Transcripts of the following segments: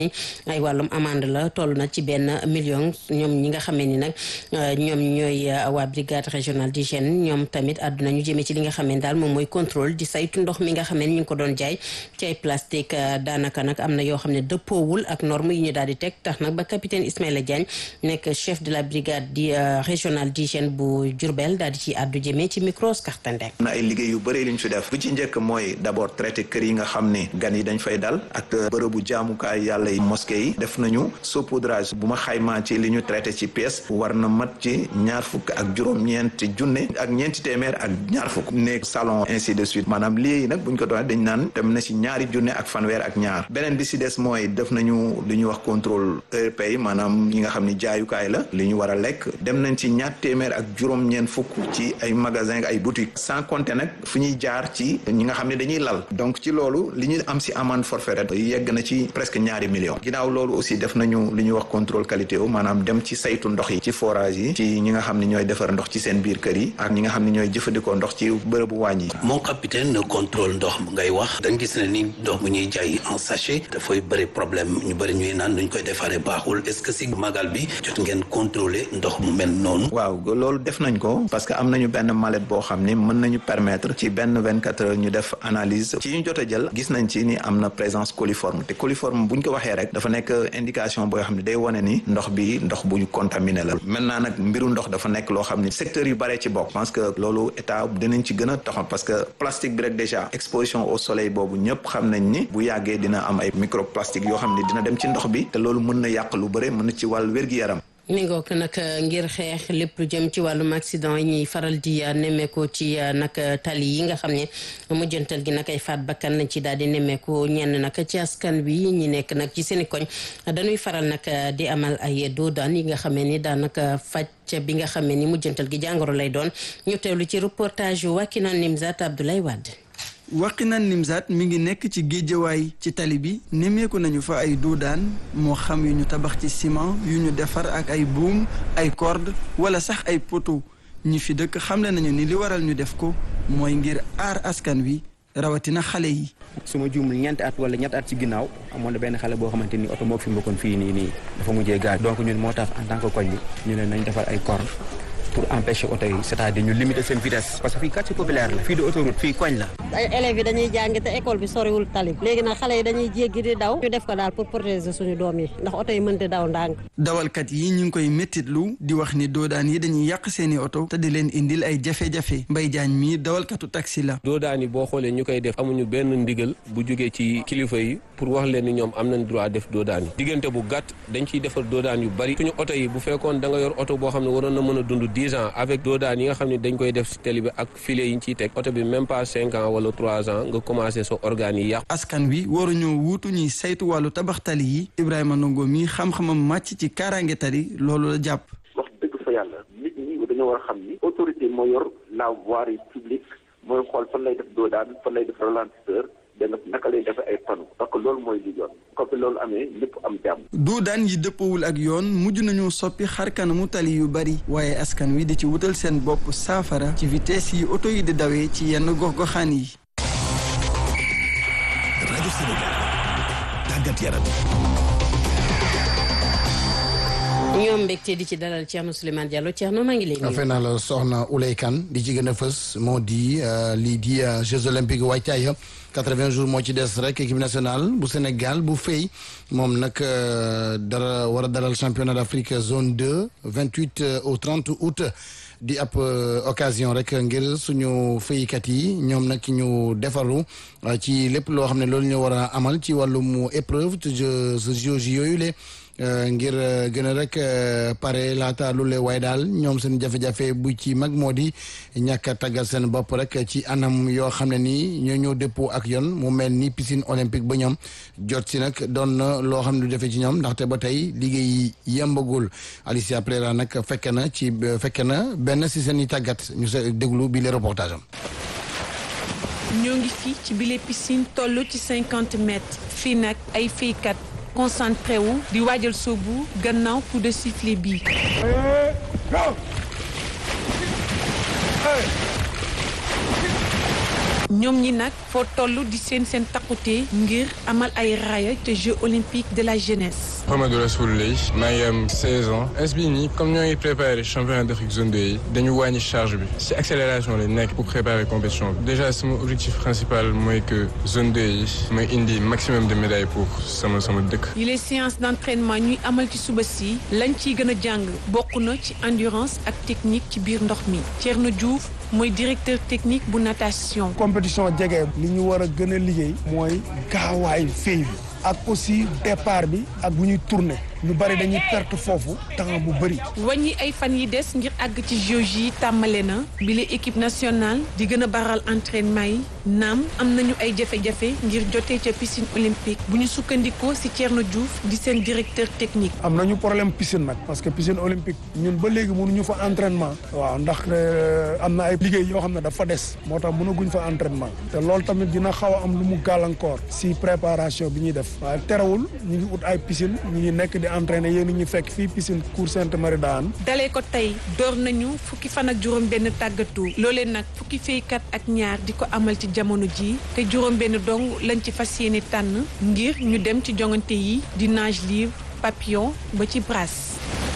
ay wàllum amande la toll na ci benn million ñoom ñi nga xamee ni nag ñoom ñooy waa brigade régionale d'hygiène ñoom tamit àdduna ñu jëmee ci li nga xamee ni daal moom mooy contrôle di saytu ndox mi nga xamee ni ñu ngi ko doon jaay ci ay plastique daanaka nag am na yoo xam ne dëppoowul ak norme yi ñu daal di teg tax nag ba capitaine Ismaïla Diagne nekk chef de la brigade di régionale d'hygiène bu Diourbel daal di ci àddu jëmee ci micro Skartandek na ay liggéey yu bëri li ñu fi def bu ci njëkk mooy d'abord traité kër yi nga xam ne gan yi dañ fay dal ak bërëbu jaamukaay yàlla yi mosquée yi def nañu saupoudrage bu ma xaymaa ci li ñu traité ci pièce war na mat ci ñaar fukk ak juróom-ñeenti junne ak ñeenti téeméer ak ñaar fukk néeg salon ainsi de suite maanaam lii nag buñ ko doon dañ naan dem na ci ñaari junne ak fanweer ak ñaar beneen bi si des mooy def nañu li ñuy wax contrôle heure pay maanaam ñi nga xam ni jaayukaay la li ñu war a lekk dem nañ ci ñaar téeméer ak juróom-ñeent fukk ci ay magasin ay boutique sans compter nag fu ñuy jaar ci ñi nga xam ne dañuy lal donc ci loolu li ñu am si amende forfaitaire yegg na ci presque ñaari millions ginnaaw loolu aussi def nañu li ñuy wax contrôle qualité wu maanaam dem ci saytu ndox yi ci forage yi ci ñi nga xam ne ñooy defar ndox ci seen biir kër yi ak ñi nga xam ne ñooy jëfandikoo ndox ci bërëbu wàññi yi mon capitaine contrôle ndox ngay wax dañ gis ne ni ndox bu ñuy jaay en sachet dafay bëri problème ñu bëri ñuy naan duñ koy defaree baaxul est-ce que si magal bi jot ngeen contrôler ndox mu mel noonu waaw loolu def nañ ko parce que am nañu benn mallette boo xam ni mën nañu permettre ci benn vingt-quatre heures ñu def analyse ci ñu jot a jël gis nañ ci ni am na présence coliforme te coliforme buñ ko waxee rek dafa nekk indication boo xam ne day wane ni ndox bi ndox bu ñu contaminé la maintenant nag mbiru ndox dafa nekk loo xam ni secteur yu bare ci bokk parce que loolu état dinañ ci gën a taxaw parce que plastique bi rek déjà exposition au soleil boobu ñëpp xam nañ ni bu yàggee dina am ay microplastique yoo xam ne dina dem ci ndox bi te loolu mën na yàq lu bëre mën na ci wàllu wér-gi-yaram mi ngoog nag ngir xeex lépp lu jëm ci wàllum accident yi ñuy faral di nemmeeku ci nag tali yi nga xam ne mujjantal gi nag ay faat bakkan lañ ci daal di nemmeeku ñenn nag ci askan wi ñi nekk nag ci seeni koñ dañuy faral nag di amal ay doodaan yi nga xamee ni daanaka faj bi nga xamee ni mujjantal gi jàngoro lay doon ñu teewlu ci reportage yu Wakina Nimzat Abdoulaye Wade. Wakhinane Nimzatt mi ngi nekk ci géejawaay ci tali bi nemmeeku nañu fa ay doodaan moo xam yu ñu tabax ci ciment yu ñu defar ak ay buum ay corde wala sax ay poteau ñi fi dëkk xamle nañu ni li waral ñu def ko mooy ngir aar askan wi rawatina xale yi. su ma juumul ñeenti at wala ñetti at ci ginnaaw amoon na benn xale boo xamante ni oto moo fi mbokkoon fii nii nii dafa mujjee gaañ donc ñun moo tax en tant que koñ bi ñu ne nañ defar ay corde pour empêcher oto yi c'est-à-dire ñu limiter seen vitesse parce que fii quartier populaire la fii de autoroute fii koñ la ay élèves yi dañuy jàng te école bi soriwul tali léegi nag xale yi dañuy jéggi di daw ñu def ko daal pour protéger suñu doom yi ndax oto yi mënti daw ndànk dawalkat yi ñu ngi koy méttitlu di wax ni doodaan yi dañuy yàq seeni oto te di leen indil ay jafe-jafe Mbay Jaañ mii dawalkatu taxi la doodaan yi boo xoolee ñu koy def amuñu benn ndigal bu jógee ci kilifa yi pour wax leen ni ñoom am nañ droit def doodaan yi diggante bu gàtt dañ ciy defar doodaan yu bari suñu oto yi bu fekkoon da nga yor oto boo xam ne waroon na mën a dund 10 ans avec daan yi nga xam ne dañ koy def ci télé bi ak filet yi ñu ciy teg oto bi même pas cinq ans wala trois ans nga commencé sa organes yi yàqu. askan wi waruñoo wuutu ñuy saytu wàllu tabax tali yi Ibrahima Ndongo mi xam-xamam màcc ci kaaraange tali loolu la jàpp. wax dëgg fa yàlla nit ñi dañoo war a xam ni autorité moo yor la voirie publique mooy xool fan lay def doodaan fan lay def ralentisseur danga naka lay defee ay panneaux parce que loolu mooy li yoon comme que loolu amee lépp am jàmm. doodaan yi dëppawul ak yoon mujj nañu soppi xar kanamu tali yu bari waaye askan wi di ci wutal seen bopp saafara ci vitesse yi oto yi di dawee ci yenn gox-goxaan yi. rajo Sénégal tàggat yaram. ñoom mbégte di ci dalal Thierno Souleymane Diallo Thierno maa ngi lay nuyu. fay naa la soxna Oulay Kane di ci gën a fës moo di lii di Jeux olympiques waajtaay 80 jours moo ci des rek équipe nationale bu Sénégal bu fay moom nag dara war a dalal championnat d'Afrique zone 2 28 au 30 août di ab occasion rek ngir suñu faykat yi ñoom nag ñu defaru ci lépp loo xam ne loolu ñu war a amal ci wàllum épreuve te jeux yooyu le ngir gën a rek pare laata lu le waaye daal ñoom seen jafe-jafe bu ci mag moo di ñàkk a tàggal seen bopp rek ci anam yoo xam ne nii ñoo ñëw dëppoo ak yoon mu mel ni piscine olympique ba ñoom jot si nag doon na loo xam ne du defee ci ñoom ndaxte ba tey liggéey yembagul Alicia Pereira nag fekke na ci fekke na benn si seen i tàggat ñu sa déglu bi le reportage am. ñoo ngi fii ci bile piscine toll ci cinquante mètres fii nag ay feykat concentré wu di waajal soobu gannaaw coup de sifflet bi ñoom ñi nag foo toll di seen seen takkute ngir amal ay raaya te Jeux olympiques de la jeunesse. Mohamed Rassoul Lay maa ngi am 16 ans es bii nii comme ñoo ngi préparé championnat d'Afrique zone 2 yi dañu wàññi charge bi ci accélération lañ nekk pour préparer compétition bi déjà sama objectif principal mooy que zone 2 yi mooy indi maximum de médailles pour sama sama dëkk. yi les séances d'entraînement ñuy amal ci suba si lañ ciy gën a jàng bokk na ci endurance ak technique ci biir ndox mi Thierno Diouf mooy directeur technique bu natation. compétition jege li ñu war a gën a liggéey mooy gaawaay fay bi ak aussi départ bi ak bu ñuy tourner ñu bari dañuy perte foofu temps bu bëri. wàññi ay fan yi des ngir àgg ci Jeux yi tàmbale na bile équipe nationale di gën a baral entraînement yi naam am nañu ay jafe-jafe ngir jotee ca piscine olympique bu ñu sukkandikoo ci Thierno Diouf di seen directeur technique. am nañu problème piscine nag parce que piscine olympique ñun ba léegi mënuñu fa entraînement. waaw ndax am na ay liggéey yoo xam ne dafa des moo tax mënaguñ fa entraînement te loolu tamit dina xaw a am lu mu gàllankoor ci préparation bi ñuy def waaye terewul ñu ngi ut ay piscine ñu ngi nekk di entraîné yéen ñu fekk fii piscine Cour Sainte-Marie d'Anne dalee ko tey door nañu fukki fan ak juróom benn tàggatu loolee nag fukki feykat ak ñaar di ko amal ci jamono ji te juróom benn dong lañ ci fas yéene tànn ngir ñu dem ci jongante yi di nage libre papillon ba ci brasse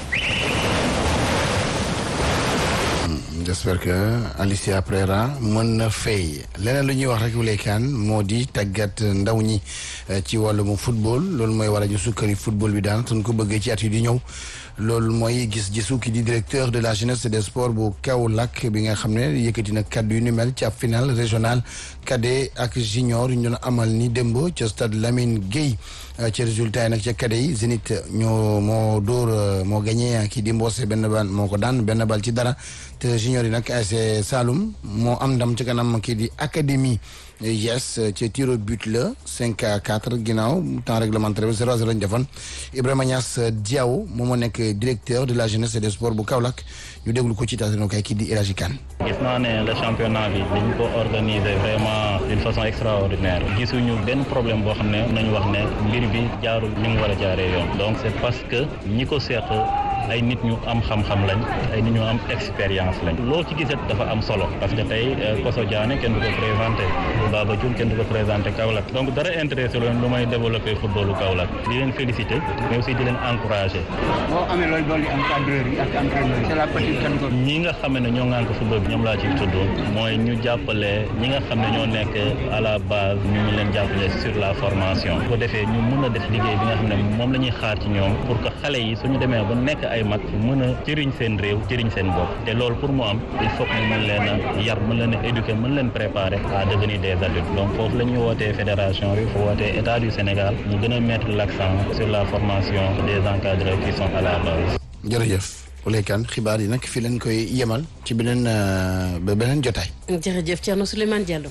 j'espère que Alicia Prera mën na fay leneen lu ñuy wax rek wuleekaan moo di tàggat ndaw ñi ci wàllum football loolu mooy war a ñu sukkari football bi daan suñ ko bëggee ci at yi di ñëw loolu mooy gis-gisu ki di directeur de la jeunesse et des sports bu Kaolack bi nga xam ne yëkkati na kaddu yu ni mel ci ab final régional cadet ak junior yu ñu doon amal ni démb ca stade Lamine Gueye ci résultat yi nag ca cadet yi Zénith ñoo moo dóor moo gagné kii di Mbossé benn bal moo ko daan benn bal ci dara te junior yi nag ASC Saloum moo am ndam ci kanam kii di académie yes ci tir au but la 5 à 4 ginnaaw temps réglementaire bi 0 à 0 lañ defoon Ibrahima Niass Diaw moom moo nekk directeur de la jeunesse et des sports bu Kaolack ñu déglu ko ci taatino kay kii di El Hadji Kane gis naa ne le championnat bi dañ ko organiser vraiment d'une façon extraordinaire gisuñu benn problème boo xam ne nañu wax ne mbir bi jaarul ni mu war a jaaree yoon donc c'est parce que ñi ko seq ay nit ñu am xam-xam lañ ay nit ñu am expérience lañ loo ci gisat dafa am solo parce que tey Koso Diané kenn du ko présenté Baba Diouf kenn du ko présenté Kaolack donc dara intéressé leen lu may développer footballu Kaolack di leen féliciter mais aussi di leen encourager. boo amee looy dolli encadreur yi ak entraîneur yi c'est la petite catégorie. ñi nga xam ne ñoo ŋànk football bi ñoom laa ci tudd mooy ñu jàppale ñi nga xam ne ñoo nekk à la base ñu ngi leen jàppale sur la formation bu ko defee ñu mën a def liggéey bi nga xam ne moom la ñuy xaar ci ñoom pour que xale yi suñu demee ba nekk ay mag mën a jëriñ seen réew jëriñ seen bopp te loolu pour mu am il faut que ñu mën leen a yar mën leen a éduquer mën leen préparer à devenir des adultes donc foofu la ñuy wootee fédération bi fu wootee état du Sénégal ñu gën a mettre l'accent sur la formation des encadreurs qui sont à la base. jërëjëf Ouleykan xibaar yi nag fii leen koy yemal ci beneen ba beneen jotaay. jërëjëf Thierno Souleymane Diallo.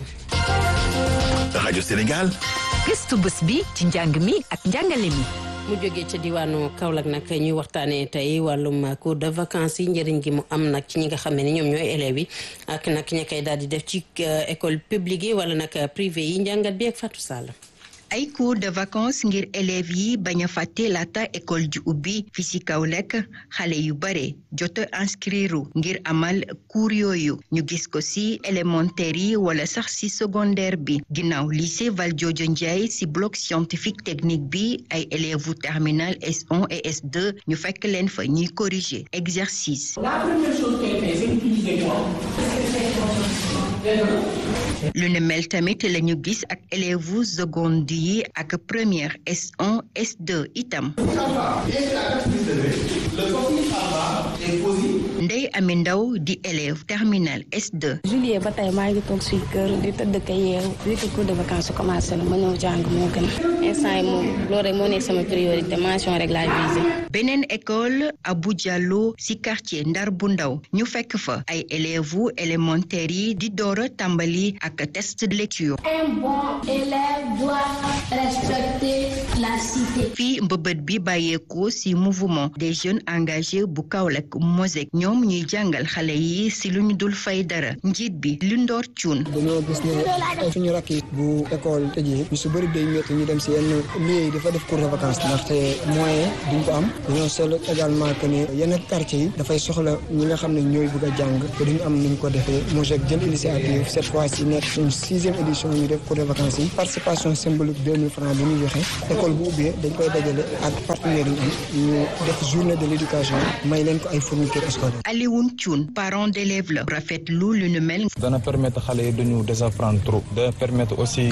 rajo Sénégal. gëstu bés bi ci njàng mi ak njàngale mi. mu jógee ca diwaanu Kaolack nag ñuy waxtaanee tey wàllum cours de vacances yi njëriñ gi mu am nag ci ñi nga xam ne ñoom ñooy élèves yi ak nag ña koy daal di def ci école publique yi wala nag privé yi njàngat bi ak Fatou Sall. ay cours de vacances ngir élèves yi bañ a fàtte laata école ji ubbi fi ci Kaolack xale yu bare jot a inscrire ngir amal cours yooyu ñu gis ko ci élémentaire yi wala sax ci secondaire bi ginnaaw lycée Valdiodio Ndiaye ci bloc scientifique technique bi ay élèves u terminal S1 et S2 ñu fekk leen fa ñuy corriger exercice. La première chose qu'elle fait, c'est d'utiliser quoi lu ne mel tamit la ñu gis ak élèves seconde yi ak première S1 S2 itam. Ndey Ami Ndaw di élève terminal S2. juillet ba tey maa ngi toog suy kër di tëdd ka yeew vu que cours de vacances commencé na ma ñëw jàng moo gën instant yi moom loolu rek moo nekk sama priorité mention rek laa visé. beneen école Abou Diallo ci quartier Ndar bu ndaw ñu fekk fa ay élèves élémentaires yi di door a tàmbali ak test de lecture. Un bon élève doit respecter la cité. fii mbëbët bi bàyyeekoo ci mouvement des jeunes engagés bu Kaolack Mosek ñoom ñuy jàngal xale yi ci lu ñu dul fay dara njiit bi lu ndoor cuun. dañoo gis ne suñu rakk yi bu école tëjee ñu su bëri day métti ñu dem ci yenn lieu yi dafa def cours de vacances ndaxte moyen duñ ko am dañoo seetlu également que ne yenn quartier yi dafay soxla ñi nga xam ne ñooy bëgg a jàng te duñu am nuñ ko defee Mosek jël initiative cette fois ci nekk suñu sixième édition ñu def cours de vacances yi participation symbolique deux mille francs bi ñu joxe école bu ubbee dañ koy dajale ak partenaires yi ñu def journée de l'éducation may leen ko ay fournitures scolaires. Alioune Thioune parent d'élève la rafetlu lu nu mel. dana permettre xale yi duñu désapprendre trop. dana permettre aussi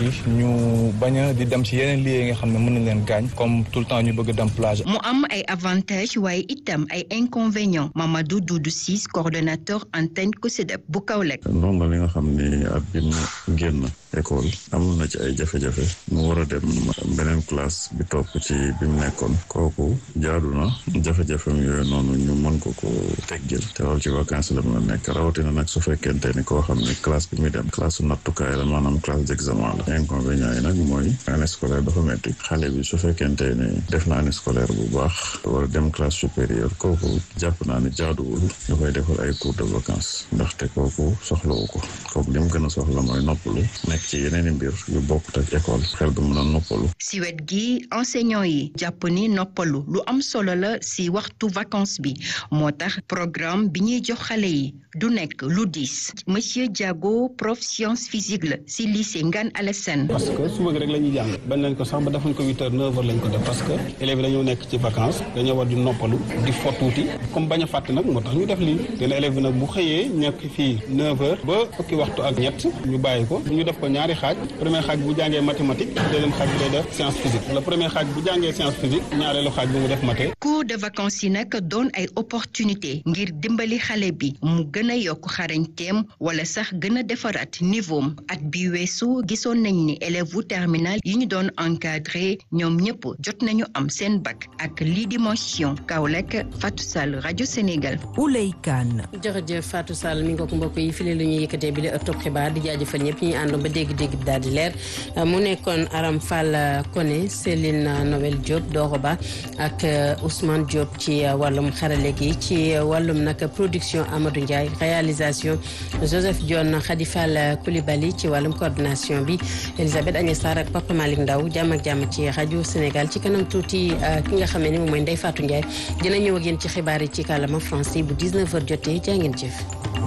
ñu bañ a di dem ci yeneen lieux yi nga xam ne mën nañ leen gaañ comme tout le temps ñu bëgg dem plage. mu am ay avantages waaye itam ay inconvénients Mamadou Doudou Ciss coordonnateur antenne COSYDEP bu Kaolack. ndongo li nga xam ni at bi mu génn école amoon na ci ay jafe-jafe mu war a dem beneen classe bi topp ci bi mu nekkoon kooku jaadu na jafe-jafem yooyu noonu ñu mën ko ko teggil te loolu ci vacances la mën a nekk rawatina nag su fekkente ni koo xam ni classe bi muy dem classe su nattukaay la maanaam classe d'examen la inconvénient yi nag mooy année scolaire dafa metti xale bi su fekkente ni def na année scolaire bu baax war a dem classe supérieure kooku jàpp naa ni jaaduwul ñu koy defal ay cours de vacances ndaxte kooku soxlawu ko kooku li mu gën a soxla mooy noppalu nekk ci yeneen i mbir yu bokkut ak école xel bi mën a noppalu si wet gi enseignant yi jàpp ni noppalu lu am solo la si waxtu vacances bi moo tax programme bi ñuy jox xale yi du nekk lu diis monsieur Diago prof science physique la si lycée Ngane Alassane parce que suba gi rek la ñuy jàng bañ nañ ko sax ba defuñ ko huit heures neuf heures lañ ko def parce que élèves yi dañoo nekk ci vacances dañoo war di noppalu di fo tuuti comme bañ a fàtte nag moo tax ñu def lii dina élève bi nag bu xëyee nekk fii neuf heures ba fukki waxtu ak ñett ñu bàyyi ko ñu def ko ñaari xaaj premier xaaj bu jàngee mathématique deuxième xaaj bi day def science physique le premier xaaj bu jàngee science physique ñaareelu xaaj bi mu def mathé cours de vacances yi nag doon ay opportunité ngir dimbali xale bi mu gën a yokk xarañteem wala sax gën a defaraat niveau at bi weesu gisoon nañ ni élève wu terminal yi ñu doon encadré ñoom ñëpp jot nañu am seen bac ak lii di mention Kaolack Fatou Sall rajo Sénégal. Ouley Kane. jërëjëf Fatou Sall mi ngi ko mbokk yi fii la ñuy yëkkatee bi la ëttub xibaar di jaajëfal ñëpp ñi àndoon ba dégg-dégg bi daal di leer mu nekkoon Aram Fall Koné Céline Noël Diop Doroba ak Ousmane Diop ci wàllum xarale gi ci wàllum nag production Amadou Ndiaye réalisation Joseph Dione Khady Fall Coulibaly ci wàllum coordination bi Elisabeth Agnès Sarr ak Papa Malick Ndaw jàmm ak jàmm ci rajo Sénégal ci kanam tuuti ki nga xam ne moom mooy Ndeye Fatou Ndiaye dina ñëw ak yéen ci xibaar yi ci kàllaama français bu 19h jotee jaa ngeen jëf.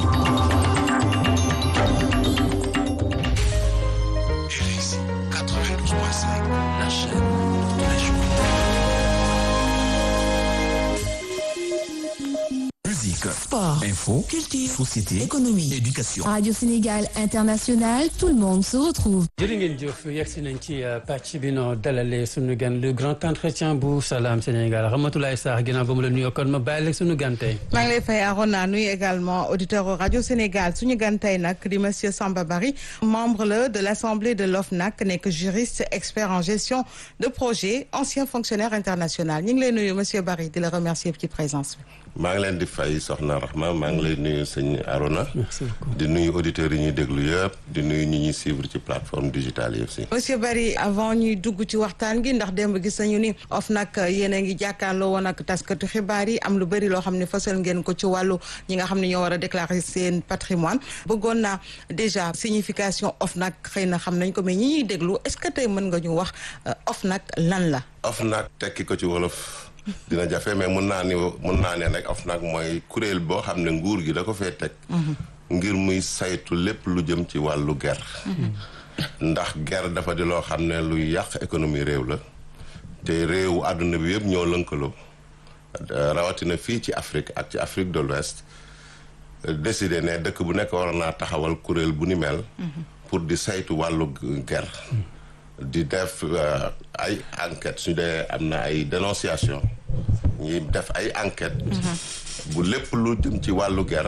La chaîne de la journée. Musique, Sport, info, culture, société, économie, éducation. Radio Sénégal International, tout le monde se retrouve. jërë ngeen jëf yegsi nañ ci pàcc bi noo dalalee sunu gan le grand entretien bu Salam Sénégal Ramatoulaye Sarr ginnaaw ba mu la nuyoo kon ma bàyyi la sunu gan tey. maa ngi lay fay Arona nuyu également auditeur rajo Sénégal suñu gan tey nag di monsieur Samba Bari membre la de l' assemblée de l'OFNAC nekk juriste expert en gestion de projet ancien fonctionnaire international ñu ngi lay nuyu monsieur Bari di la remercier ci présence bi. maa ngi leen di fay soxna Rahma maa ngi lay nuyu sëñ Arona di nuyu auditeurs yi ñuy déglu yëpp di nuyu ñi ñuy suivre ci plateforme digitale yëpp si monsieur Barry avant ñuy dugg ci waxtaan gi ndax démb gis nañu ni OFNAC yéen a ngi jàkkaarloo woon ak taskatu xibaar yi am lu bëri loo xam ne fësal ngeen ko ci wàllu ñi nga xam ne ñoo war a déclarer seen patrimoine bëggoon naa déjà signification OFNAC xëy na xam nañ ko mais ñi ñuy déglu est-ce que tey mën nga ñu wax OFNAC lan la OFNAC tekki ko ci wolof dina jafe mais mun naa ni mun naa ne rek OFNAC mooy kuréel boo xam ne nguur gi da ko fee teg ngir muy saytu lépp lu jëm ci wàllu ger ndax ger dafa di loo xam ne luy yàq économie réew la te réewu àdduna bi yëpp ñoo lënkaloo rawatina fii ci Afrique ak ci Afrique de l'Ouest décidé ne dëkk bu nekk war naa taxawal kuréel bu ni mel pour di saytu wàllu ger di def ay enquête su dee am na ay dénonciation ñi def ay enquête bu lépp lu jëm ci wàllu ger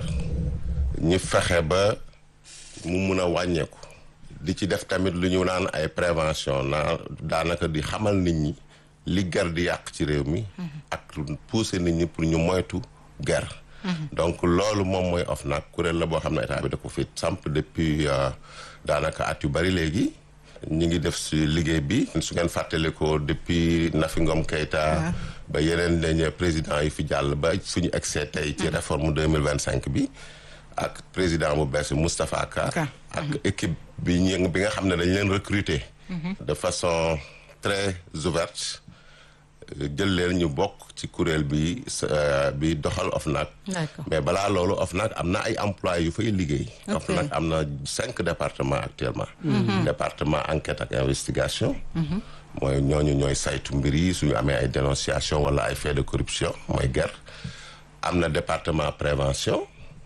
ñi fexe ba mu mun a wàññeeku di ci def tamit lu ñu naan ay prévention naa daanaka di xamal nit ñi li ger di yàq ci réew mi ak pousser nit ñi pour ñu moytu ger donc loolu moom mooy OFNAC kuréel la boo xam ne état bi da ko fi samp depuis daanaka at yu bari léegi ñi ngi def si liggéey bi su ngeen fàttali ko depuis Nafi Ngom Keïta ba yeneen dañ président yi fi jàll ba fu ñu egsee tey ci réforme deux mille vingt cinq bi ak président bu bees bi Moustapha Ka ak équipe bi ñu bi nga xam ne dañ leen recruter de façon très ouverte jël leen ñu bokk ci kuréel bi bi doxal OFNAC mais balaa loolu OFNAC am na ay employés yu fay liggéey OFNAC am na cinq départements actuellement département enquête ak investigation mooy ñooñu ñooy saytu mbir yi suñu amee ay dénonciation wala ay fait de corruption mooy guerre am na département prévention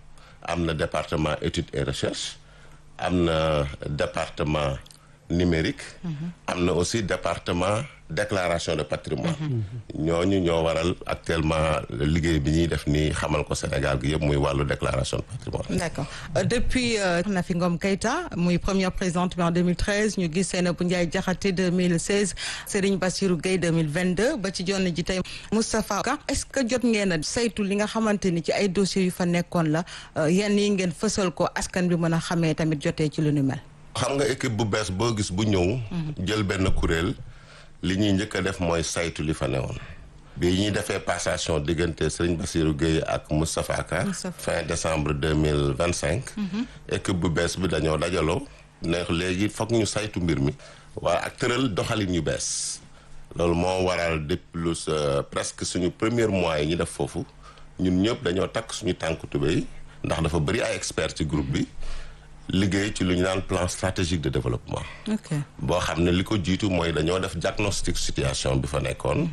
am na département étude et recherche am na département numérique am na aussi département déclaration de patrimoine ñooñu ñoo waral actuellement liggéey bi ñuy def nii xamal ko Sénégal gi yëpp muy wàllu déclaration de patrimoine d'accord depuis Nafi Ngom Keïta muy première présidente bi en 2013 ñu gis Seynabou Ndiaye Diakhaté 2016 Serigne Bassirou Gueye 2022 ba ci jonn ji tey Moustapha Ka est-ce que jot ngeen a saytu li nga xamante ni ci ay dossiers yu fa nekkoon la yenn yi ngeen fësal ko askan bi mën a xamee tamit jotee ci lu nu mel xam nga équipe bu bees boo gis bu ñëw jël benn kuréel li ñuy njëkk a def mooy saytu li fa newoon bi ñuy defee passation diggante Serigne Bassirou Gueye ak Moustapha Ka fin décembre deux mille vingt cinq équipe bu bees bi dañoo dajaloo ne léegi foog ñu saytu mbir mi waa ak tëral doxalin yu bees loolu moo waral depuis presque suñu premier mois yi ñu def foofu ñun ñëpp dañoo takk suñu tànku tubéy ndax dafa bëri ay experts ci groupe bi liggéey ci lu ñu naan plan stratégique de développement. boo xam ne li ko jiitu mooy dañoo def diagnostic situation bi fa nekkoon.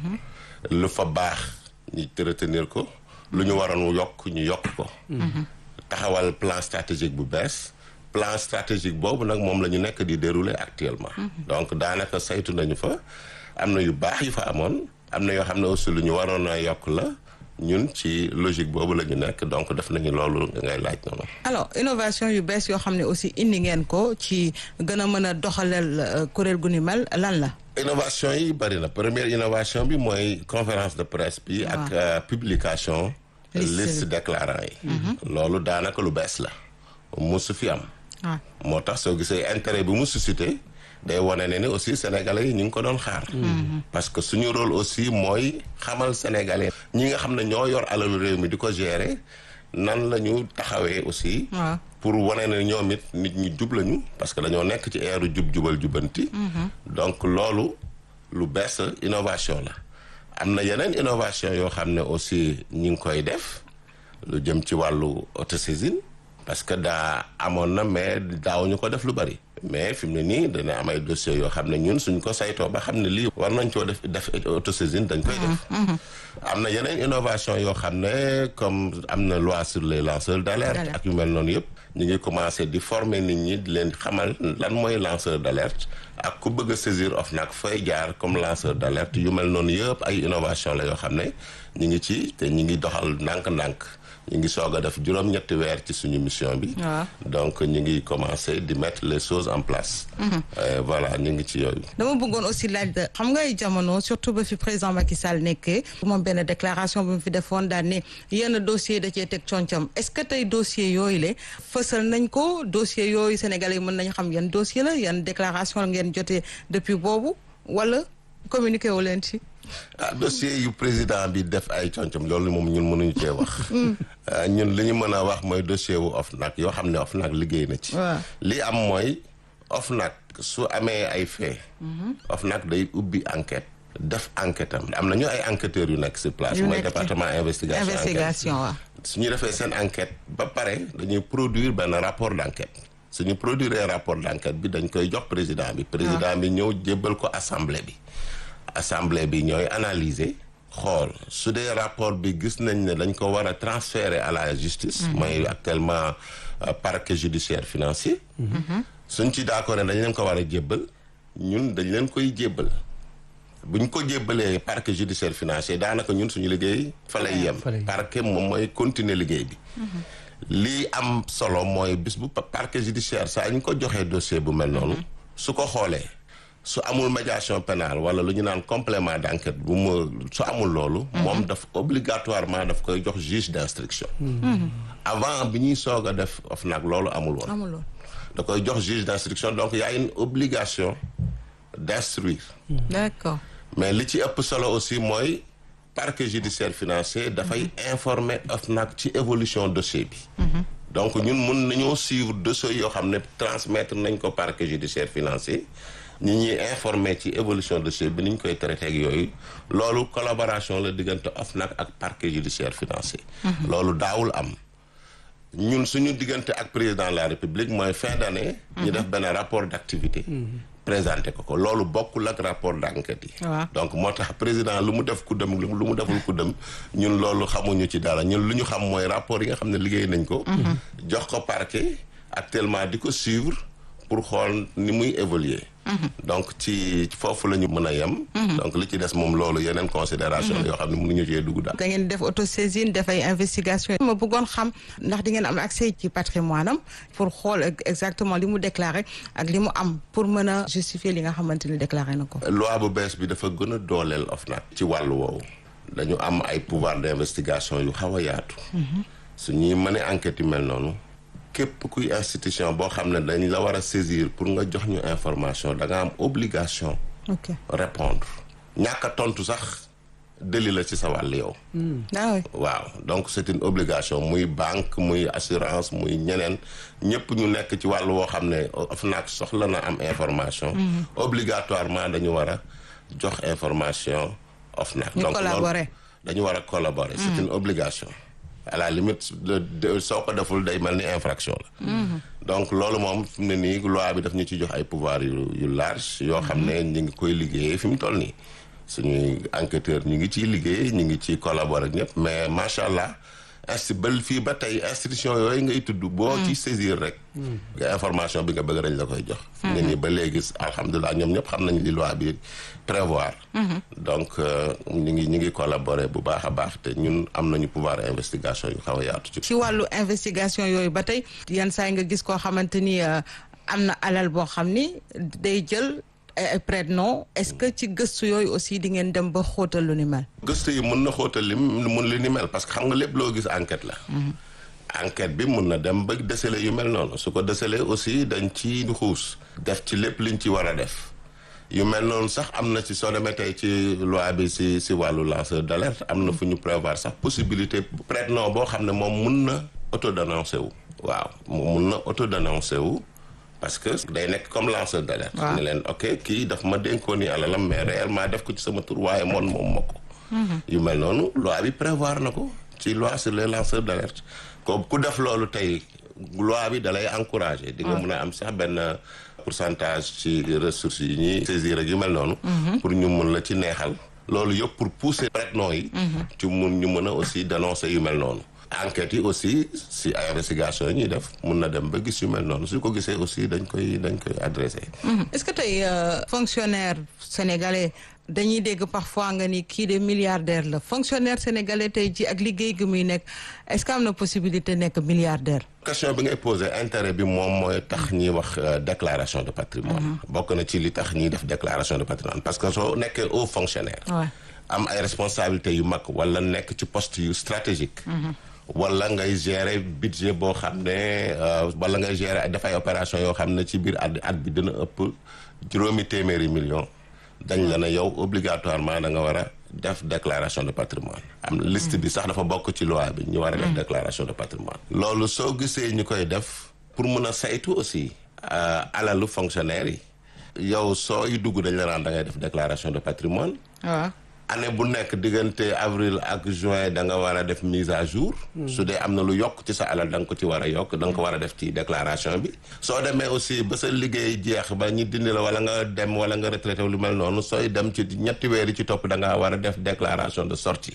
lu fa baax ñu retenir ko. lu ñu waroon yokk ñu yokk ko. taxawal plan stratégique bu bees. plan stratégique boobu nag moom la ñu nekk di dérouler actuellement. donc daanaka saytu nañu fa am na yu baax yu fa amoon am na yoo xam ne aussi lu ñu waroon a yokk la. ñun ci logique boobu la ñu nekk donc def nañu loolu ngay laaj noonu. alors innovation yu bees yoo xam ne aussi indi ngeen ko ci gën a mën a doxaleel kuréel gu ni mel lan la. innovation yi bari na première innovation bi mooy conférence de presse bi. ak publication. liste déclarant yi. loolu daanaka lu bees la. musu fi am. moo tax soo gisee intérêt bi mu suscité. day wane ne ni aussi sénégalais yi ñu ngi ko doon xaar. parce que suñu rôle aussi mooy xamal sénégalais. ñi nga xam ne ñoo yor alalu réew mi di ko gérer nan la ñu taxawee aussi. pour wane ne ñoom it nit ñi jub lañu parce que dañoo nekk ci eeru jub jubal jubanti. donc loolu lu bees innovation la. am na yeneen innovation yoo xam ne aussi ñi ngi koy def lu jëm ci wàllu autosaisine parce que daa amoon na mais daawuñu ko def lu bari. mais fi mu ne nii dana am ay dossiers yoo xam ne ñun suñ ko saytoo ba xam ne lii war nañ koo def def autosaisine dañ koy def. am na yeneen innovation yoo xam ne comme am na loi sur les lanceurs d'alerte ak yu mel noonu yëpp. ñu ngi commencé di former nit ñi di leen xamal lan mooy lanceur d'alerte ak ku bëgg a saisir OFNAC fay jaar comme lanceur d'alerte yu mel noonu yëpp ay innovation la yoo xam ne ñu ngi ci te ñu ngi doxal ndànk-ndànk. ñu ngi soog a def juróom-ñetti weer ci suñu mission bi. donc ñu ngi commencer di mettre les choses en place. voilà ñu ngi ci yooyu. dama bëggoon aussi laaj xam nga ay jamono surtout ba fi président Macky Sall nekkee. moom benn déclaration bu mu fi defoon daal ne yenn dossier da cee teg concam est-ce que tey dossier yooyu la fësal nañ ko dossier yooyu sénégalais yi mën nañu xam yan dossier la yan déclaration ngeen jotee depuis boobu wala communiqué wu leen ci. ah dossier yu président bi def ay concom loolu moom ñun mënuñu cee wax. ñun li ñu mën a wax mooy dossier wu OFNAC yoo xam ne OFNAC liggéey na ci. li am mooy OFNAC su amee ay fait. OFNAC day ubbi enquête. def enquête am am na ñu ay enquêteurs yu nekk sur place. mooy département investigation investigation waaw. su ñu defee seen enquête ba pare dañuy produire benn rapport d'enquête. suñu produire rapport d'enquête bi dañ koy jox président bi. président bi ñëw jébbal ko assemblée bi. assemblée bi ñooy analyser xool su dee rapport bi gis nañ ne dañ ko war a transférer à la justice mooy actuellement parquet judiciaire financier suñ ci d'accord ne dañ leen ko war a jébbal ñun dañ leen koy jébbal buñ ko jébbalee parquet judiciaire financier daanaka ñun suñu liggéey fa lay yem parquet moom mooy continuer liggéey bi lii am solo mooy bis bu parquet judiciaire saa ñu ko joxee dossier bu mel noonu su ko xoolee su amul médiation pénale wala lu ñu naan complément d'enquête bu mu su amul loolu moom daf obligatoirement daf koy jox juge d'instruction avant bi ñuy soog a def OFNAC loolu amul woon da koy jox juge d'instruction donc y a une obligation d'instruire d'accord mais li ci ëpp solo aussi mooy parquet judiciaire financier dafay informer OFNAC ci évolution dossier bi donc ñun mun nañoo suivre dossier yoo xam ne transmettre nañ ko parquet judiciaire financier ñi ñuy informer ci évolution dossier bi ni ñu koy traité ak yooyu loolu collaboration la diggante OFNAC ak parquet judiciaire financier loolu daawul am ñun suñu diggante ak président de la république mooy fin d'année ñu def benn rapport d'activité présenté ko ko loolu bokkul ak rapport d'enquête yi donc moo tax président lu mu def ku dem lu mu deful ku dem ñun loolu xamuñu ci dara ñun lu ñu xam mooy rapport yi nga xam ne liggéey nañ ko jox ko parquet actuellement di ko suivre pour xool ni muy évoluer donc ci foofu la ñu mën a yem donc li ci des moom loolu yeneen considération yoo xam ne mënuñu cee dugg daal da ngeen def autosaisine def ay investigation ma bëggoon xam ndax di ngeen am accès ci patrimoine am pour xool exactement li mu déclaré ak li mu am pour mën a justifier li nga xamante ni déclaré na ko loi bu bees bi dafa gën a dooleel OFNAC ci wàllu woowu dañu am ay pouvoir d'investigation yu xaw a yaatu su ñuy mënee enquête yu mel noonu képp kuy institution boo xam ne dañ la war a saisir pour nga jox ñu information da nga am obligation ok répondre ñàkk a tontu sax délit la ci sa wàll yow waaw donc c'est une obligation muy banque muy assurance muy ñeneen ñëpp ñu nekk ci wàll woo xam ne OFNAC soxla na am information obligatoirement dañu war a jox information OFNAC donc loolu dañu war a collaborer c'est une obligation à la limite soo ko deful day mel ni infraction la donc loolu moom fi mu ne nii loi bi daf ñu ci jox ay pouvoir yu yu large yoo xam ne ñu ngi koy liggéeyee fi mu toll nii suñuy enquêteur ñu ngi ciy liggéey ñu ngi ciy collaborer ak ñëpp mais macha allah insti ba fii ba tey institution yooyu ngay tudd boo ci saisir rek nga information bi nga bëgg dañ la koy jox fi mu ne nii ba léegi alhamdulilah ñoom ñëpp xam nañ li loi bi prévoir donc ñu ngi ñu ngi collaborer bu baax a baax te ñun am nañu pouvoir investigation yu xaw a yaatu ci ci wàllu investigation yooyu ba tey yan saa yi nga gis koo xamante ni am na alal boo xam ni day jël ay prête-nom est-ce que ci gëstu yooyu aussi di ngeen dem ba xóotal lu ni mel gëstu yi mën na xóotal li mun li ni mel parce que xam nga lépp loo gis enquête la enquête bi mun na dem ba déceler yu mel noonu su ko déceler aussi dañ ci xuus def ci lépp liñ ci war a def yu mel noonu sax am na ci soo demee tey ci loi bi si si wàllu lanceur d'alerte am na fu ñu prévoir sax possibilité prête-nom boo xam ne moom mun na autodénoncé wu waaw mun na autodénoncé wu parce que day nekk comme lanceur d'alerte ne leen ok kii daf ma dénkoon ni alalam mais réellement def ko ci sama tur waaye moon moom ma ko yu mel noonu loi bi prévoir na ko ci loi sur les lanceurs d'alerte ko ku def loolu tey loi bi dalay encourager di nga mun a am sax benn pourcentage ci ressources yi ñuy saisir ak yu mel noonu pour ñu mun la ci neexal loolu yëpp pour pousser prête-nom yi ci mun ñu mën a aussi dénoncer yu mel noonu enquêtes yi aussi si ay investigation yi ñuy def mun na dem ba gis yu mel noonu su ko gisee aussi dañ koy dañ koy adressé est-ce que tey fonctionnaire sénégalais dañuy dégg parfois nga ni kii de milliardaire la fonctionnaire sénégalais tey ji ak liggéey gi muy nekk est-ce que am na possibilité nekk milliardaire question bi ngay posé intérêt bi moom mooy tax ñuy wax déclaration de patrimoine bokk na ci li tax ñuy def déclaration de patrimoine parce que soo nekkee haut fonctionnaire am ay responsabilités yu mag wala nekk ci poste yu stratégique wala ngay gérer budget boo xam ne wala ngay gérer dafay opération yoo xam ne ci biir at at bi dina ëpp juróomi téeméeri million dañ la ne yow obligatoirement da nga war a def déclaration de patrimoine am liste bi sax dafa bokk ci loi bi ñu war a def déclaration de patrimoine loolu soo gisee ñu koy def pour mun a saytu aussi alalu fonctionnaire yi yow sooy dugg dañ la naan da ngay def déclaration de patrimoine waaw année bu nekk diggante avril ak juin da nga war a def mise à jour su dee am na lu yokk ci sa alal da nga ko ci war a yokk da nga ko war a def ci déclaration bi soo demee aussi ba sa liggéey jeex ba ñu dindi la wala nga dem wala nga retraité lu mel noonu sooy dem ci ñetti weer yi ci topp da nga war a def déclaration de sortie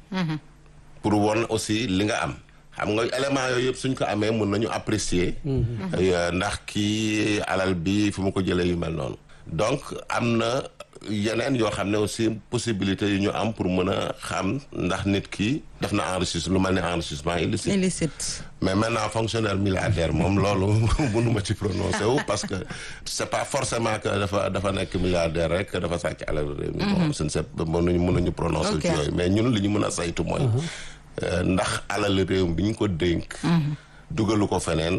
pour won aussi li nga am xam nga élément yooyu yëpp suñ ko amee mun nañu apprécier ndax kii alal bi fu mu ko jëlee yu mel noonu donc am na yeneen yoo xam ne aussi possibilité yu ñu am pour mën a xam ndax nit ki def na enrichissement lu mel ne enrichissement illicite illicite mais maintenant fonctionnaire milliardaire moom loolu mënuma ci prononcer wu parce que c'est pas forcément que dafa dafa nekk milliardaire rek dafa sàcc alal réew mi bon suñ se mënuñu mënuñu prononcer ci yooyu mais ñun li ñu mën a saytu mooy ndax alal réew bi ñu ko dénk dugalu ko feneen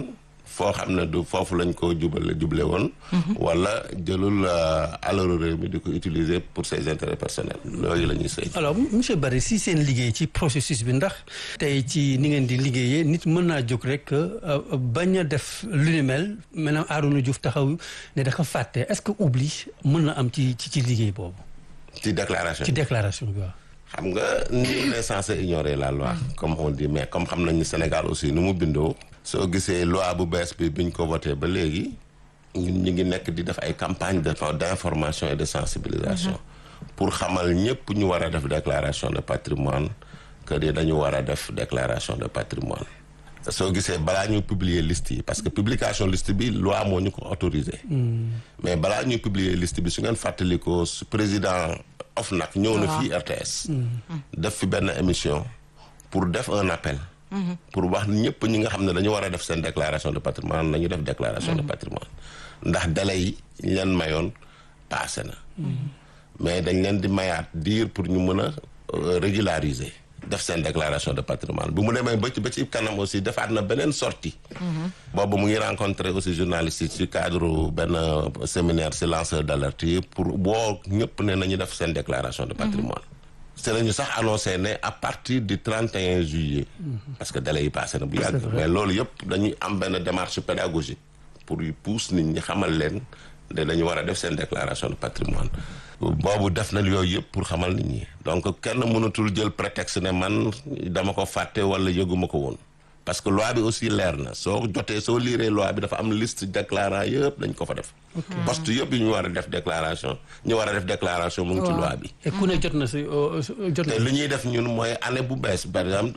foo xam ne du foofu lañ ko jubale juble woon wala jëlul alalu réew mi di ko utiliser pour ses intérêts personnels yooyu la ñuy saytu alors monsieur Barry si seen liggéey ci processus bi ndax tey ci ni ngeen di liggéeyee nit mën naa jóg rek bañ a def lu ni mel maintenant Arouna Diouf taxaw ne dafa fàtte est-ce que oubli mën na am ci ci ci liggéey boobu ci déclaration ci déclaration bi waaw xam nga nul n'est censé ignorer la loi comme on dit mais comme xam nañ ni Sénégal aussi nu mu bindoo soo gisee loi bu bees bi biñ ko voté ba léegi ñun ñu ngi nekk di def ay campagne de d'information et de sensibilisation pour xamal ñëpp ñu war a def déclaration de patrimoine que ni dañu war a def déclaration de patrimoine soo gisee balaa ñu publier liste yi parce que publication liste bi loi moo ñu ko autorisé mais balaa ñuy publier liste bi su ngeen fàttalikoo su président OFNAC ñëw na fii RTS def fi benn émission pour def un appel pour wax ñëpp ñi nga xam ne dañu war a def seen déclaration de patrimoine nañu def déclaration de patrimoine ndax délai yi ñu leen mayoon passé na mais dañ leen di mayaat diir pour ñu mën a régulariser def seen déclaration de patrimoine bu mu demee ba ci ba ci kanam aussi defaat na beneen sortie boobu mu ngi rencontré aussi journalistes yi ci cadre benn séminaire ci lanceur d'alerte yi pour boo ñëpp ne nañu def seen déclaration de patrimoine c'est lañu sax annoncé ne à partir du 31 juillet parce que délai yi passé na bu yàgg mais loolu yëpp dañuy am benn démarche pédagogique pour yu pousse nit ñi xamal leen ne dañu war a def seen déclaration de patrimoine boobu def na yooyu yëpp pour xamal nit ñi donc kenn mënatul jël prétexte ne man dama ko fàtte wala yëguma ko woon parce que loi bi aussi leer na soo jotee soo liiree loi bi dafa am liste déclarant yëpp dañ ko fa def poste yëpp yi ñu war a def déclaration ñu war a def déclaration mu ngi ci loi bi et ku ne jot na si jot na te li ñuy def ñun mooy année bu bees par exemple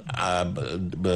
ba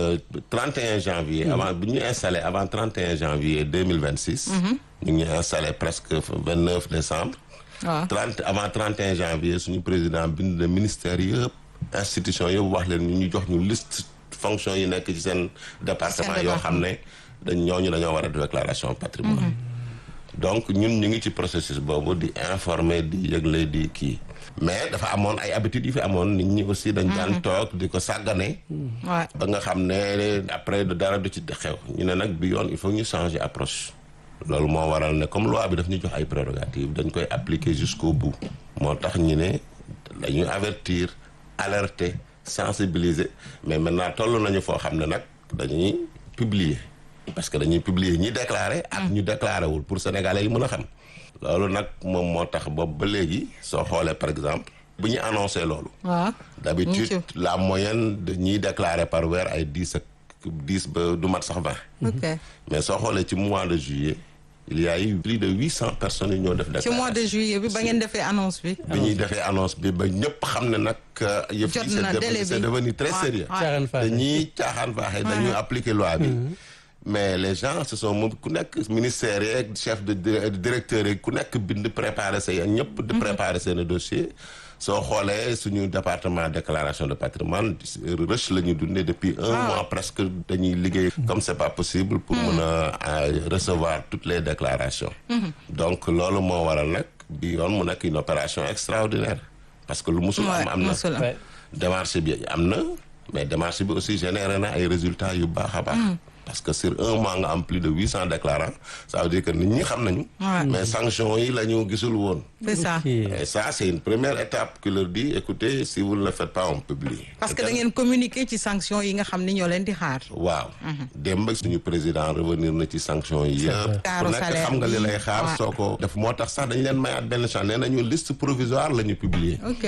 31 janvier avant bu ñu installé avant 31 janvier 2026 ñu ngi installé presque 29 décembre waaw 30 avant 31 janvier suñu président bind na ministère yëpp institution yëpp wax leen ñu ñu jox ñu liste fonction yi nekk ci seen département yoo xam ne dañ ñooñu dañoo war a def déclaration patrimoine donc ñun ñu ngi ci processus boobu di informer di yëgle di kii mais dafa amoon ay habitudes yu fi amoon nit ñi aussi dañ daan toog di ko sàggane waaw ba nga xam ne après dara du ci xew ñu ne nag bi yoon il faut ñu changer approche loolu moo waral ne comme loi bi daf ñu jox ay prérogatives dañ koy appliquer jusqu'au bout moo tax ñu ne dañuy avertir alerter sensibiliser mais maintenant toll nañu foo xam ne nag dañuy publier parce que dañuy publier ñi déclaré ak ñu déclaré wul pour sénégalais yi mën a xam loolu nag moom moo tax boobu ba léegi soo xoolee par exemple bu ñu annoncé loolu waaw d'habitude la moyenne de ñiy déclaré par weer ay dix ak dix ba du mat sax vingt ok mais soo xoolee ci mois de juillet il y a eu plus de huit cent personnes yu ñoo def ci déclaration mois de juillet bi ba ngeen defee annonce bi bi ñuy defee annonce bi ba ñëpp xam ne nag yëf Jot yi c'est na devenu- délai c'est bi. devenu très Ouais, sérieux ouais. Caaxaan faaxe. dañuy caaxaan faaxe dañuy appliquer loi bi mais les gens se sont moom ku nekk ministère yeeg chef de di- directeur yeeg ku nekk bind préparer say ñëpp di préparer seen dossier soo xoolee suñu département déclaration de patrimoine rush la ñu dundee depuis un mois presque dañuy liggéey comme c'est pas possible pour mën a euh, recevoir toutes les déclarations donc loolu moo waral nag bi yoon mu nekk une opération extraordinaire parce que lu musul am am na musul am. démarche bi am na mais démarche bi aussi généré na ay résultats yu baax a baax parce que sur un mois nga am plus de huit cent déclarants ça veut dire que nit ñi xam nañu Ouais. mais sanctions yi la ñu gisul woon c'est ça et ça c'est une première étape qui leur dit écoutez si vous ne le faites pas on publie parce que da ngeen communiquer ci sanction yi nga xam ni ñoo leen di xaar waaw démb suñu président revenir na ci sanctions yi yëpp Caaru ku nekk salaire xam nga li bi. lay xaar Ouais. soo ko def moo tax sax dañu leen mayaat benn chance nee nañu liste provisoire la ñu publier ok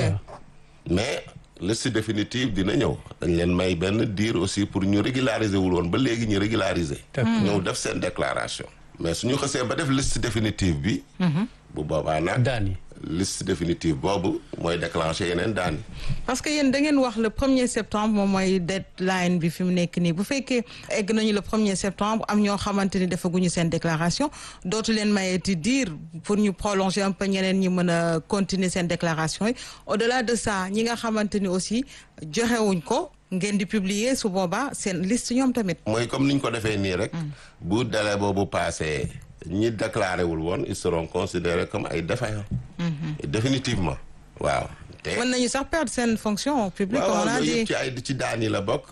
mais liste définitive dina ñëw dañ leen may benn diir aussi pour ñu régulariser wul woon ba léegi ñu régulariser ñëw def seen déclaration mais suñu xësee ba def liste définitive bi bu boobaa nag daan yi liste définitive boobu mooy déclencher yeneen daan yi parce que yéen da ngeen wax le premier septembre moom mooy deadline bi fi mu nekk nii bu fekkee egg nañu le premier septembre am ñoo xamante ni defaguñu seen déclaration dootu leen mayeti dire pour ñu prolonger un peu ñeneen ñi mën a continuer seen déclaration yi au delà de ça ñi nga xamante ni aussi joxewuñ ko ngeen di publier su boobaa seen liste ñoom tamit. mooy comme ni ñu ko defee nii rek bu délai boobu passé ñi déclaré wul woon ils seront considérés comme ay défaillants définitivement waaw te mën nañu sax perdre seen fonction publique comme on waaw a yooyu dit. yëpp ci ay ci daan yi la bokk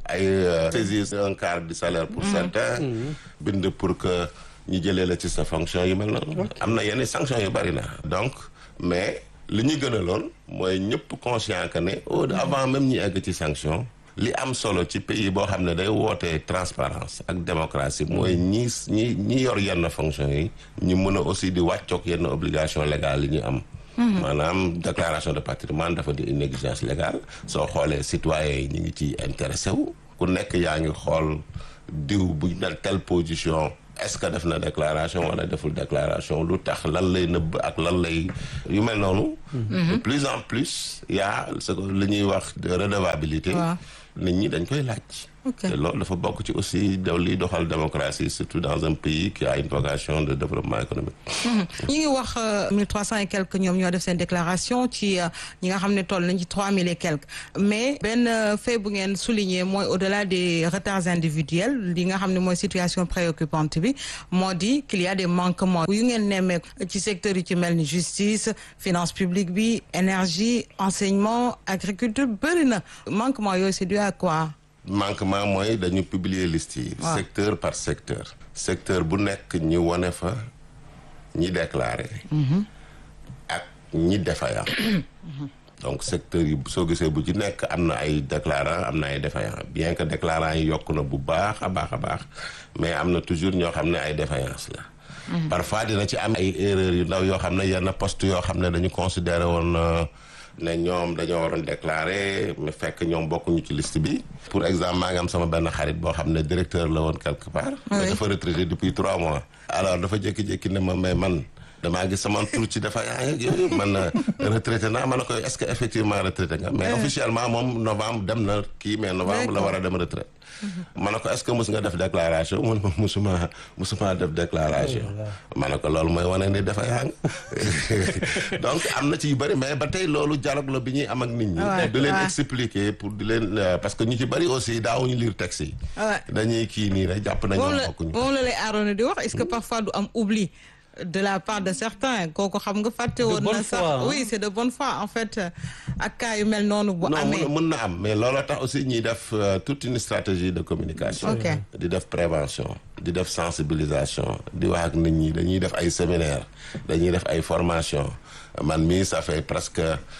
ay saisir un quart du salaire pour certains bind pour que ñu jëlee la ci sa fonction yu mel noonu am na yenn sanction yu bari na donc mais li ñu gën a loon mooy ñëpp conscient que ne au avant même ñi egg ci sanction li am solo ci pays boo xam ne day wootee transparence ak démocratie mooy ñi ñi ñi yor yenn fonction yi ñu mën a aussi di wàccoog yenn obligation légale yi ñu am maanaam déclaration de patrimoine dafa di une exigence légale soo xoolee citoyens yi ñu ngi ci intéressé wu ku nekk yaa ngi xool diw bu dal telle position est-ce que def na déclaration wala deful déclaration lu tax lan lay nëbb ak lan lay yu mel noonu de plus en plus y a ce que li ñuy wax de redevabilité nit ñi dañ koy laaj te loolu dafa bokk ci aussi daw liy doxal démocratie surtout dans un pays qui a une vocation de développement économique ñi ngi wax mille trois cent et quelques ñoom ñoo def seen déclaration ci ñi nga xam ne toll nañ ci trois mille et quelques mais benn fait bu ngeen souligner mooy au-delà des retards individuels li nga xam ne mooy situation préoccupante bi moo di qu'il y a des manquements yu ngeen nemmee ci secteur yi ci mel ni justice finance publique bi énergie enseignement agriculture bëri na manquement yooyu c'est dû à quoi manquement mooy dañu publier liste yi secteur par secteur secteur bu nekk ñi wone fa ñi déclaré ak ñi défaillant donc secteur yi soo gisee bu ci nekk am na ay déclarant am na ay défaillant bien que déclarant yi yokk na bu baax a baax a baax mais am na toujours ñoo xam ne ay défaillance la parfois dina ci am ay erreurs yu ndaw yoo xam ne yenn poste yoo xam ne dañu considéré woon ne ñoom dañoo waroon déclarer mais fekk ñoom bokkuñu ci liste bi. pour exemple maa ngi am sama benn xarit boo xam ne directeur la woon quelque part. mais dafa retraité depuis trois mois. alors dafa jékki-jékki ne ma mais man damaa gis sama tur ci dafa yaa ngi yooyu man retraité naa ma ne ko est-ce que effectivement retraité nga. mais officiellement moom novembre dem na kii mais novembre la war a dem retraite. ma ne ko est-ce que mus nga def déclaration mun ma musuma musuma def déclaration. ma ne ko loolu mooy wane ni dafa yaa donc am na ci yu bëri mais ba tey loolu dialogue la bi ñuy am ak nit ñi. di leen expliquer pour di leen parce que ñu ci bëri aussi daawuñu lire texte yi. dañuy kii nii rek jàpp nañu bokkuñu. moom la lay aaroon di wax est-ce que parfois du am oubli. de la part de certains kooku xam nga fàtte woon na sax oui c'est de bonne foi en fait ak cas yu mel noonu bu amee mën na am mais looloo tax aussi ñuy def toute une stratégie de communication di def prévention di def sensibilisation di wax ak nit ñi dañuy def ay séminaire dañuy def ay formation man mii ça fait presque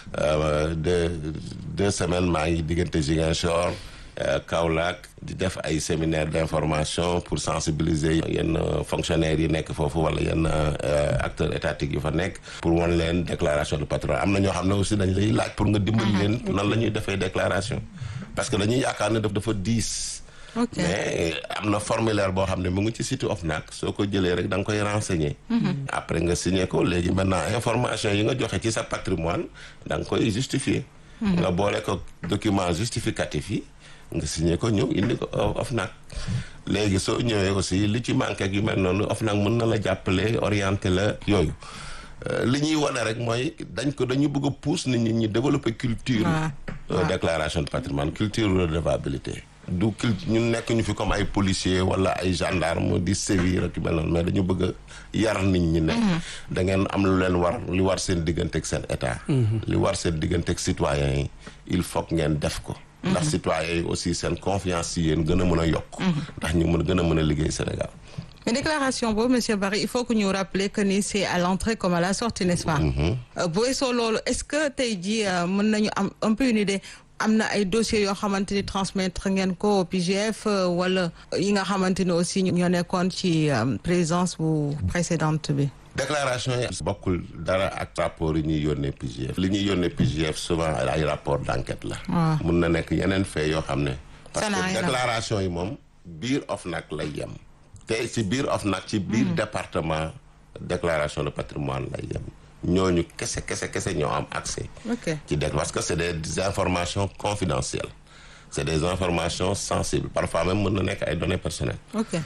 deux deux semaines maa ngi diggante Ziguinchor Kaolack di def ay séminaire d'information pour sensibiliser yenn fonctionnaires yi nekk foofu wala yenn acteurs étatiques yu fa nekk pour wan leen déclaration de patrimoine am na ñoo xam ne aussi dañ lay laaj pour nga dimbali leen nan la ñuy defee déclaration parce que dañuy yaakaar ne daf dafa diis mais am na formulaire boo xam ne mu ngi ci site OFNAC soo ko jëlee rek da nga koy renseigner après nga signer ko léegi maintenant information yi nga joxe ci sa patrimoine da nga koy justifier nga boole ko document justificatif yi nga signé ko ñëw indi ko OFNAC léegi soo ñëwee aussi li ci manqué ak yu mel noonu OFNAC mën na la jàppale orienté la yooyu li ñuy wane rek mooy dañ ko dañu bëgg a pousse nit ñi ñu développer culture déclaration de patrimoine culture redevabilité du cul ñu nekk ñu fi comme ay policier wala ay gendarme di sévir ak yu mel noonu mais dañu bëgg a yar nit ñi ne da ngeen am lu leen war li war seen diggante ak seen état li war seen diggante ak citoyens yi il faut que ngeen def ko ndax citoyens yi aussi seen confiance ci yéen gën a mën a yokk ndax ñu mën gën a mën a liggéey Sénégal mais déclaration boobu monsieur Barry il faut que ñu rappeler que ni c'est à l'entrée comme à la sortie n'est-ce pas bu weesoo loolu est-ce que tey jii mën nañu am un peu une idée am na ay dossiers yoo xamante ni transmettre ngeen ko au PGF wala yi nga xamante ni aussi ñoo nekkoon ci présidence bu précédente bi déclaration yi bokkul dara ak rapport yi ñuy yónnee PGF li ñuy yónnee PGF souvent ay rapport d'enquête la mun na nekk yeneen fait yoo xam ne parce que déclaration yi moom biir OFNAC lay yem te ci biir OFNAC ci biir département déclaration de patrimoine lay yem ñooñu kese kese kese ñoo am accès ci dé parce que c'est des informations confidentielles c'est des informations sensibles parfois même mën na nekk ay données personnelles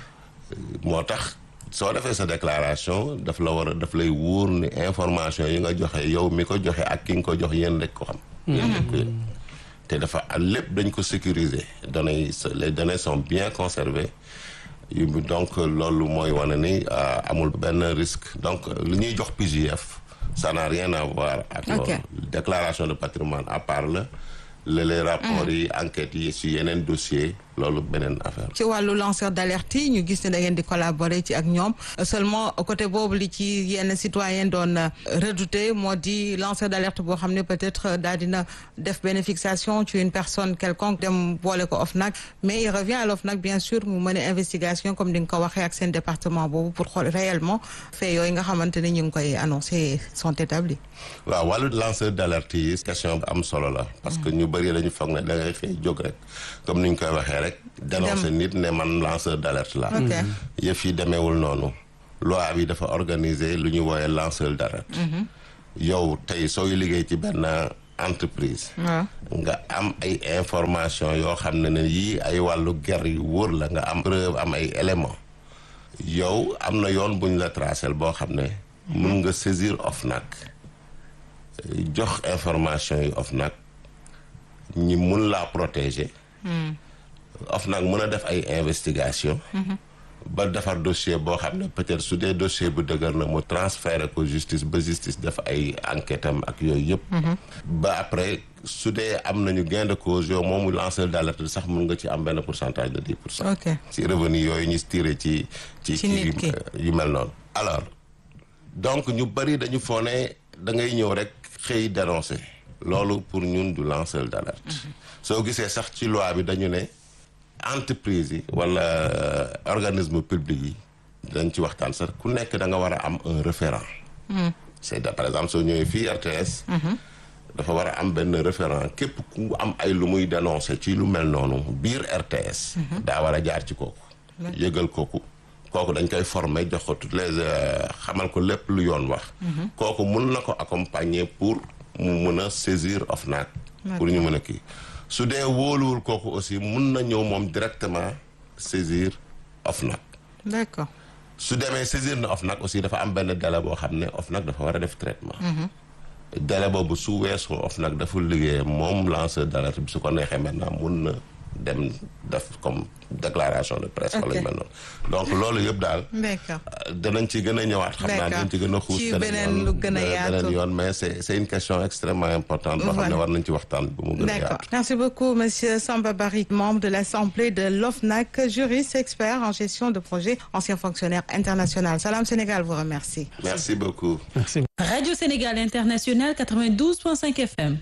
moo tax soo defee sa déclaration daf la war a daf lay wóor ni information yi nga joxe yow mi ko joxe ak ki nga ko jox yéen rek ko xam yéen rek ko yéen te dafa lépp dañ ko sécuriser données yi les données sont bien conservées yu donc loolu mooy wane ni amul benn risque donc li ñuy jox PJF ça n'a rien à voir ak loolu déclaration de patrimoine à part la la les rapports yi enquêtes yi si yeneen dossier loolu beneen affaire ci wàllu lanceur d'alerte yi ñu gis ne da ngeen di collaborer ci ak ñoom seulement côté boobu li ci yenn citoyen doon redouté moo di lanceur d'alerte boo xam ne peut-être daal dina def benn fixation ci une personne quelconque dem boole ko OFNAC mais il revient à l'OFNAC bien sûr mu mën a investigation comme di nga ko waxee ak seen département boobu pour xool réellement fait yooyu nga xamante ne ñu ngi koy annoncé sont établis waaw wàllu lanceur d'alerte yi question bu am solo la parce que ñu bëri dañu foog ne da ngay xëy jóg rek comme ni ñu koy waxee rek dénoncer nit ne man lanceur d'alerte la yëf yi demeewul noonu loi bi dafa organiser lu ñu wooyee lanceur d'alerte yow tey sooy liggéey ci benn entreprise nga am ay information yoo xam ne ne yii ay wàllu ger yu wóor la nga am preuve am ay élément yow am na yoon buñ la tracel boo xam ne mun nga saisir OFNAC jox information yi OFNAC ñi mun laa protéger OFNAC mën a def ay investigation ba defar dossier boo xam ne peut-être su dee dossier bu dëgër na mu transférer ko justice ba justice def ay enquête am ak yooyu yëpp ba après su dee am nañu gain de cause yow moomu lanceur d'alerte sax mun nga ci am benn pourcentage de dix pour cent ci revenu yooyu ñu tiré ci ci ci yu mel noonu alors donc ñu bëri dañu foo ne da ngay ñëw rek xëy dénoncer loolu pour ñun du lanceur d'alerte soo gisee sax ci loi bi dañu ne entreprise yi wala organisme public yi dañ ci waxtaan sax ku nekk da nga war a am un référent c'est par exemple soo ñëwee fii RTS dafa war a am benn référent képp ku am ay lu muy dénoncer ci lu mel noonu biir RTS daa war a jaar ci kooku yëgal kooku kooku dañ koy former jox ko toutes les xamal ko lépp lu yoon wax kooku mun na ko accompagner pour mu mun a saisir OFNAC pour ñu mën a kii su dee wóoluwul kooku aussi mun na ñëw moom directement saisir OFNAC d'accord su demee saisir na OFNAC aussi dafa am benn délai boo xam ne OFNAC dafa war a def traitement délai boobu su weesoo OFNAC dafa liggéey moom lanceur d'alerte bi su ko neexee maintenant mun na dem def comme déclaration de presse wala yu mel noonu donc loolu yëpp daal danañ ci gën a ñëwaat xam naa danañ ci gën a xuus beneen lu gën a yaatu beneen yoon mais c'est c'est une question extrêmement importante boo xam ne war nañ ci waxtaan bu mu gën a yaatu merci beaucoup monsieur Samba Bari membre de l'Assemblée de l'OFNAC juriste expert en gestion de projet ancien fonctionnaire international Salam Sénégal vous remercie merci beaucoup merci Radio Sénégal International 92.5 FM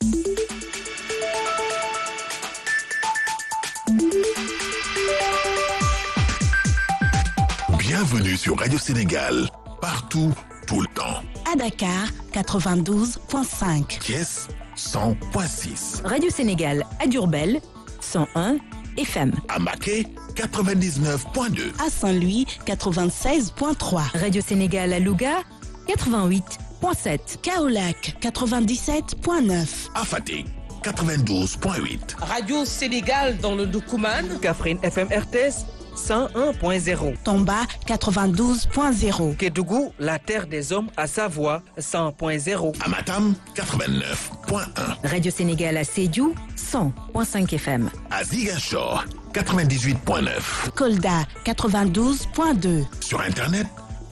Bienvenue sur Radio Sénégal, partout, tout le temps. À Dakar, 92.5. Thiès, 100.6. Radio Sénégal à Diourbel, 101 FM. À Maquet, 99.2. À Saint-Louis, 96.3. Radio Sénégal à Louga, 88.7. Kaolac, 97.9. À Fatick, 92.8. Radio Sénégal dans le Doukouman. Kaffrine FM RTS. 101.0. Tomba 92.0. Kédougou, la terre des hommes à Savoie 100.0. Amatam 89.1. Radio Sénégal à Sédiou 100.5 FM. À Ziguinchor 98.9. Kolda 92.2. Sur internet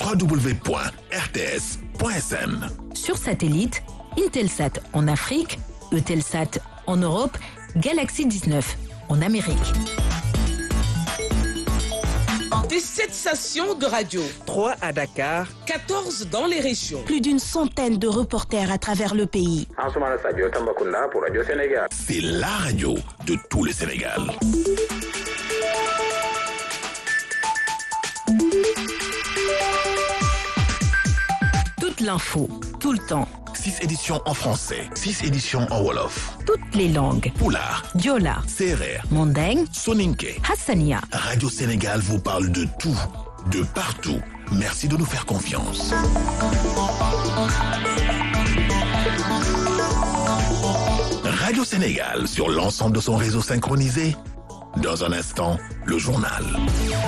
www.rts.sn. Sur satellite, Intelsat en Afrique, Eutelsat en Europe, Galaxy 19 en Amérique. Des 7 stations de radio. 3 à Dakar. 14 dans les régions. Plus d'une centaine de reporters à travers le pays. Ansoumana Sadio Tambacounda pour Radio Sénégal. C'est la radio de tout le Sénégal. Toute l'info, tout le temps. 6 éditions en français, 6 éditions en Wolof. Toutes les langues. Poulard, Diola, Serer, Mandeng, Soninke. Hassania. Radio Sénégal vous parle de tout, de partout. Merci de nous faire confiance. Radio Sénégal sur l'ensemble de son réseau synchronisé. Dans un instant, le journal.